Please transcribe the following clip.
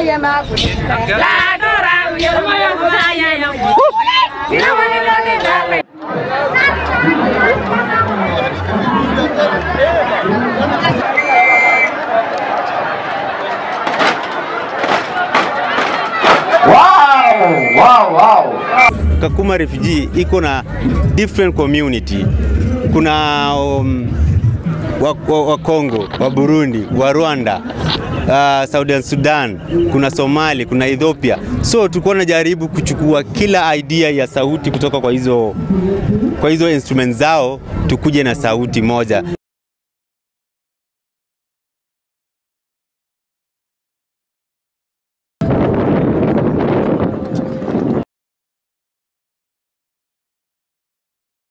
Wow, wow, wow. Kakuma refugee iko na different community. Kuna um, wa, wa, wa Kongo, wa Burundi, wa Rwanda, uh, Southern Sudan, kuna Somali, kuna Ethiopia. So tulikuwa tunajaribu kuchukua kila idea ya sauti kutoka kwa hizo kwa hizo instruments zao tukuje na sauti moja.